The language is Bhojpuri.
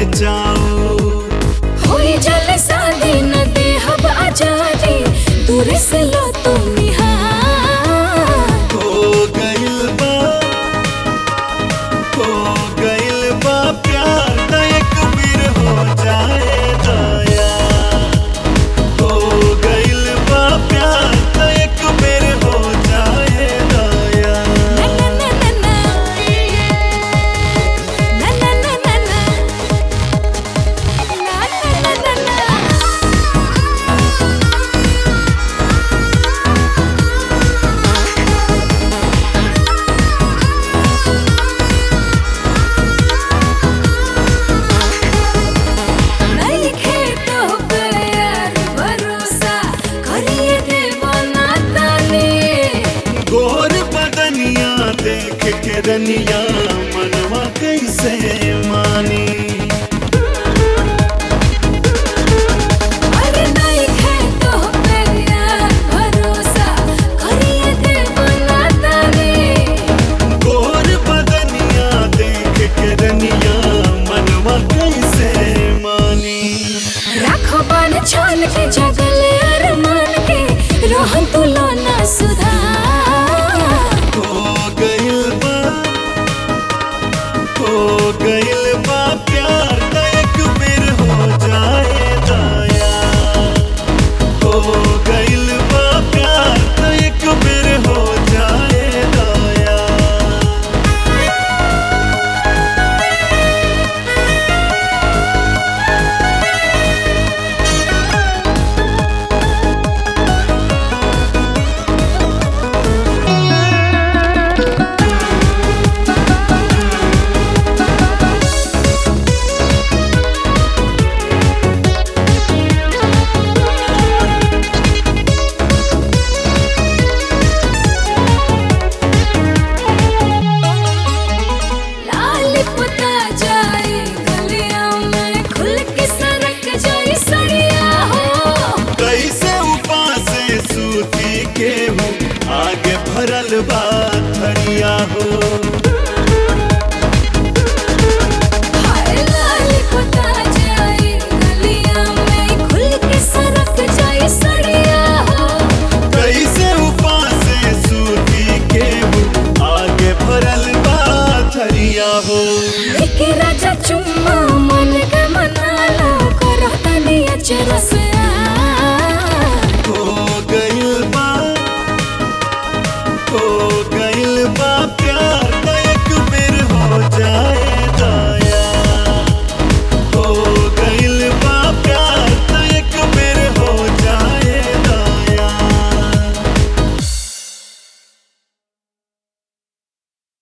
चाओ होई जल शादी न देहब आजादी दूर से लो तुम निहार हो गइल बा हो गइल बा प्यार त एक बेर हो जाए दया हो गइल बा प्यार त एक बेर हो जाए दया ना ना ना ना ना ना ना ना ना ना ना ना ना नइखे तो प्यार भरोसा करिए देबो ना ताने गोर बदनिया देख के रनिया मनवा कैसे मानी अरे नइखे तो प्यार भरोसा करिए देबो ना ताने गोर बदनिया देख के रनिया मनवा कैसे मानी राखो बान छान के जगले अरमान के रोहन तू लोना सुधार हो गइल बा हो गइल बा प्यार त एक बेर हो जाए दया हो गइल बा प्यार त एक बेर हो जाए दया लाल पुता जाए गलिया में खुल के सरक जाए सड़िया हो कैसे उपास सूती के हूँ आगे भरल बा थरिया हो